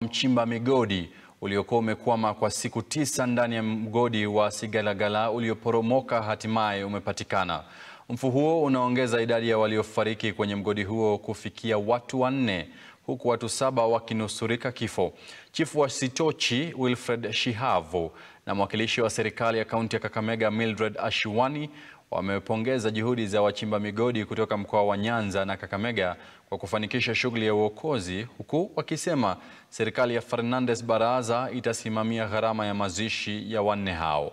Mchimba migodi uliokuwa umekwama kwa siku tisa ndani ya mgodi wa Sigalagala ulioporomoka hatimaye umepatikana. Mfu huo unaongeza idadi ya waliofariki kwenye mgodi huo kufikia watu wanne huku watu saba wakinusurika kifo. Chifu wa Sitochi Wilfred Shihavu na mwakilishi wa serikali ya kaunti ya Kakamega Mildred Ashiwani wamepongeza juhudi za wachimba migodi kutoka mkoa wa Nyanza na Kakamega kwa kufanikisha shughuli ya uokozi huku wakisema serikali ya Fernandes Baraza itasimamia gharama ya mazishi ya wanne hao.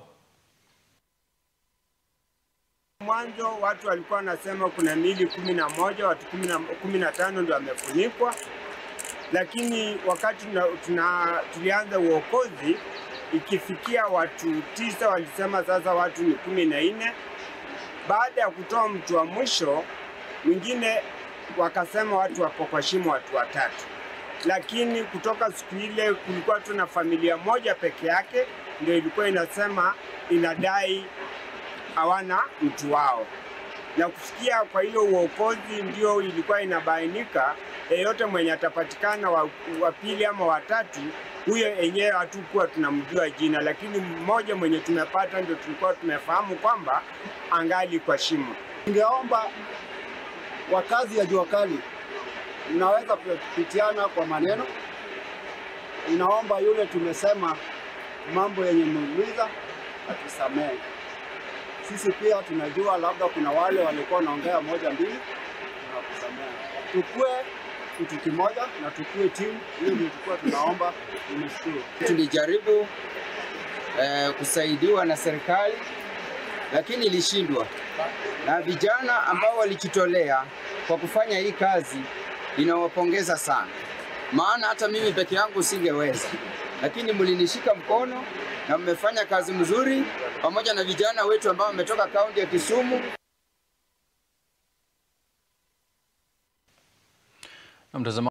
Mwanzo watu walikuwa wanasema kuna miili kumi na moja watu kumi na tano ndio wamefunikwa, lakini wakati tuna, tuna, tulianza uokozi ikifikia watu tisa, walisema sasa watu ni kumi na nne. Baada ya kutoa mtu wa mwisho mwingine wakasema watu wako kwa shimo watu watatu, lakini kutoka siku ile kulikuwa tuna familia moja peke yake ndio ilikuwa inasema inadai hawana mtu wao, na kufikia kwa hiyo uokozi ndio ilikuwa inabainika yeyote mwenye atapatikana wa, wa pili ama watatu, huyo enyewe hatukuwa tunamjua jina, lakini mmoja mwenye tumepata ndio tulikuwa tumefahamu kwamba angali kwa shimo. Ningeomba wakazi ya jua kali, mnaweza kupitiana kwa maneno. Ninaomba yule tumesema mambo yenye muuliza atusamehe. Sisi pia tunajua labda kuna wale walikuwa wanaongea moja mbili, tunakusamehe. Tukue kitu kimoja na tukue timu, hiyo ndio tulikuwa tunaomba. Nimeshukuru. Tulijaribu eh, kusaidiwa na serikali lakini ilishindwa, na vijana ambao walijitolea kwa kufanya hii kazi ninawapongeza sana, maana hata mimi peke yangu singeweza, lakini mlinishika mkono na mmefanya kazi mzuri pamoja na vijana wetu ambao wametoka kaunti ya Kisumu. Na mtazamaji